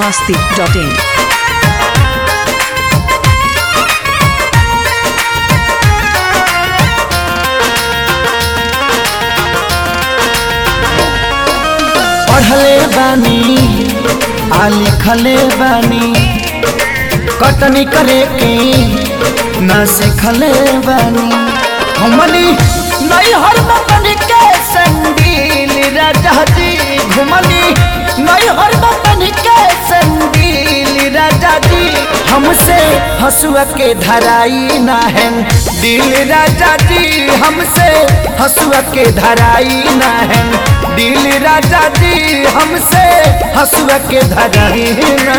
masti.in. पढ़ले बानी आ लिखले बानी कटनी करे के न सिखले बानी हमनी नहीं हर बतन के संगील राजा जी घुमनी नहीं हर बतन के संगील राजा जी हमसे हसुआ के धराई ना है दिल राजा जी हमसे हसुआ के धराई ना है दिल राजा जी हमसे हसुआ के धराई ना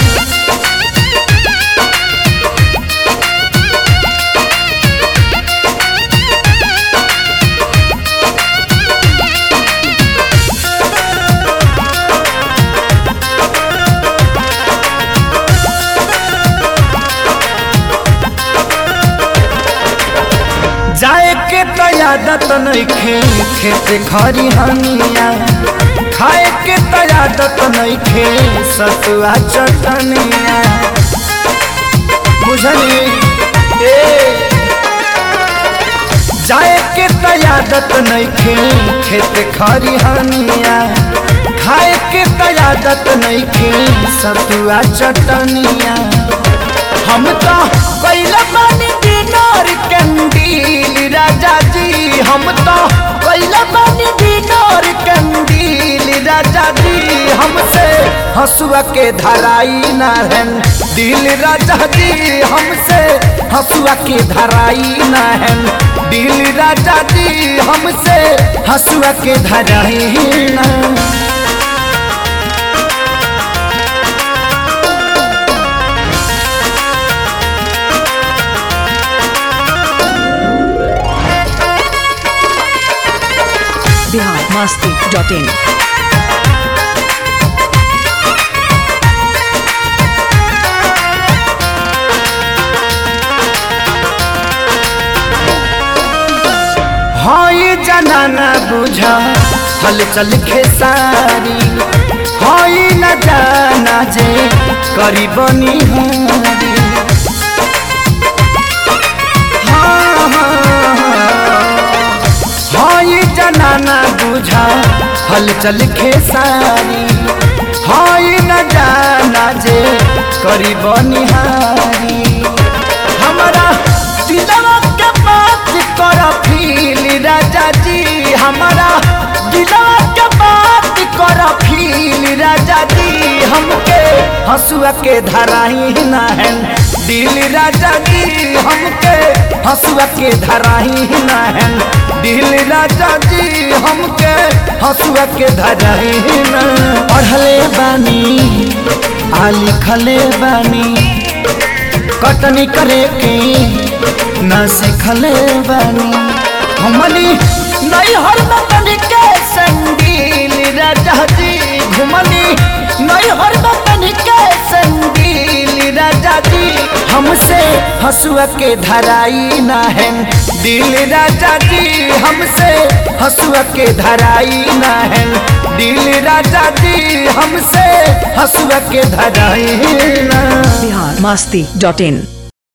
जाए के तो आदत नइखे खेत खरी हनिया खाए के तो आदत नइखे सतुआ चटनिया बुझली ए जाए के तो आदत नइखे खेत खरी हनिया खाए के तो आदत नइखे सतुआ चटनिया हम तो कैला बानी डिनर कैंडील राजा जी हम तो कैला बानी डिनर कैंडील राजा जी हमसे हसुआ के धराई ना है दिल राजा जी हमसे हसुआ के धराई ना है दिल राजा जी हमसे हसुआ के धराई ना Bihar masti.in. हाँ ये जनाना बुझा हल चल खेसारी हाँ ये न जाना जे करी बनी हारी हाँ, हाँ, हाँ। हाँ ये जनाना बुझा हल चल खेसारी हाँ ये न जाना जे करी बनी हारी हमारा दिलवा के बात कर फील राजा जी हमारा दिलवा के बात कर फील राजा जी हमके हसुआ के धराही ना है दिल राजा जी हमके हसुआ के धराही ना है दिल राजा जी हमके हसुआ के धराही ना पढ़ले बानी आ लिखले बानी कटनी करे के न सिखले बानी हमनी नहीं हर बतन के संगील राजा जी घुमनी नहीं हर बतन के संगील राजा जी हमसे हसुआ के धराई ना है दिल राजा जी हमसे हसुआ के धराई ना है दिल राजा जी हमसे हसुआ के धराई ना Bihar masti.in.